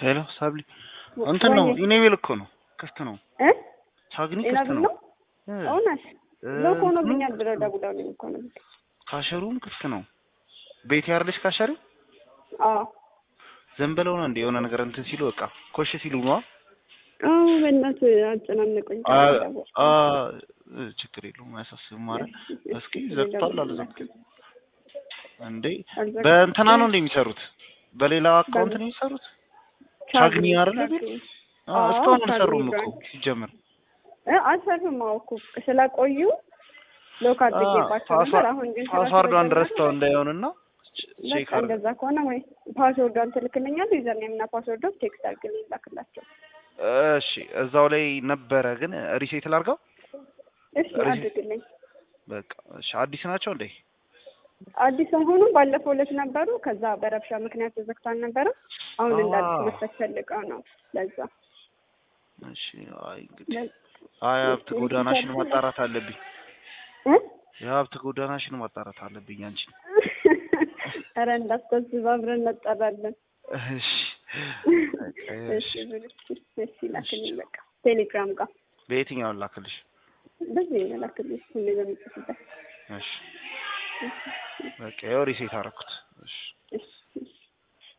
ሄሎ ሳብሊ እንትን ነው ኢሜይል እኮ ነው ክፍት ነው እ ቻግኒ ጤና ክፍት ቢል ነው ነው እውነት ሎክ ሆኖብኛል ብለው ደውለውልኝ እኮ ነው። ካሸሩም ክፍት ነው ቤት ያርልሽ ካሸሪ አዎ ዝም ብለው ነው እንደ የሆነ ነገር እንትን ሲሉ በቃ ኮሽ ሲሉ ነው አዎ በእናትህ አጨናነቁኝ። አ ችግር የለውም አያሳስብም አይደል እስኪ ዘግቷል አልዘግትም እንዴ በእንትና ነው እንደ የሚሰሩት በሌላ አካውንት ነው የሚሰሩት ቻግኒ አይደል አዎ እስካሁን አልሰሩም እኮ ሲጀምር እ አልሰሩም አዎ እኮ ስለቆዩ ሎክ አድርጌባቸው ነበር። አሁን ግን ፓስዋርዷን ረስተው እንዳይሆንና በቃ እንደዛ ከሆነ ወይ ፓስወርዷን ትልክልኛለህ ዩዘር ኔም እና ፓስወርዷን ቴክስት አድርግልኝ ላክላቸው። እሺ እዛው ላይ ነበረ ግን ሪሴት ላድርገው እሺ አድርግልኝ። በቃ እሺ አዲስ ናቸው እንዴ? አዲስ አይሆኑም። ባለፈው ዕለት ነበሩ። ከዛ በረብሻ ምክንያት ተዘግቶ አልነበረም። አሁን እንደ አዲስ መክፈት ፈልገው ነው ለዛ። እሺ አይ እንግዲህ አይ ሀብት ጎዳናሽን ማጣራት አለብኝ። እ የሀብት ጎዳናሽን ማጣራት አለብኝ አንቺን። ኧረ እንዳታስብ አብረን እንጠራለን። እሺ እሺ እሺ ላክልኝ በቃ ቴሌግራም ጋር በየትኛውን ላክልሽ? በዚህ ነው ላክልኝ ሁሌ በምጽፍበት እሺ በቃ ያው ሪሴት አደረኩት። እሺ እሺ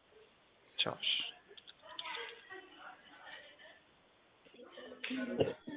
ቻው። እሺ